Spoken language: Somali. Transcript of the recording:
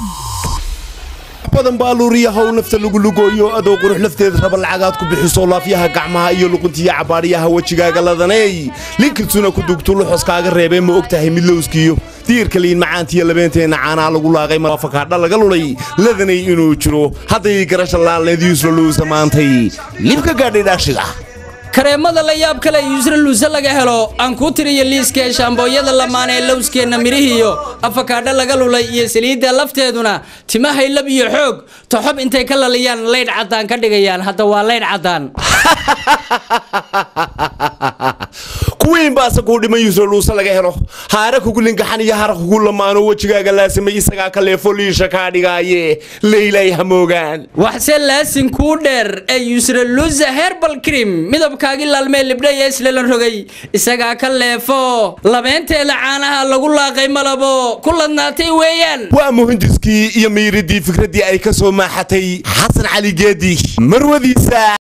badan baa luuriya how nafta lagu lugooyo adoo qurux lafteeda raba lacagaad ku bixiso laafyaha gacmaha iyo luquntiya cabaadhiyaha wejigaaga ladaney linkitsuna ku dugtu luxoskaaga reebee ma og tahay mid lowskiyo diirka liin macaantiyo labeenteenna caanaa lagu laaqay mafakaadha laga lulay ladanay inuu jiro hadday garasha laalneedyuusla luusa maantay libka gaadhay dhaashiga kareemada la yaab kale yuusra luuse laga helo aan kuu tiriyo liiskee shaambooyada lamaan ee lowskeenna midhihiiyo afakaadho laga lulay iyo saliidda lafteeduna timahay lab iyo xoog toxob intay ka laliyaan laydh caddaan ka dhigayaan hadda waa laydh caddaan kuwiin baase kuu dhiman yuusra luuse laga helo haara kugu lingaxan iyo hara kugu lamaano wejigaaga laasamay isagaa ka leefo liisha kaa dhigaaye leylay hamoogaan waxse laasin kuu dheer ee yuusra luusa herbal cream midabkaagii laalmee libdhay ee islelan rogay isagaa ka leefo labeenteeda caanaha lagu laaqay malabo ku ladnaatay weeyaan waa muhindiskii iyo miiridii fikraddii ay ka soo maaxatay xasan cali geedi marwadiisa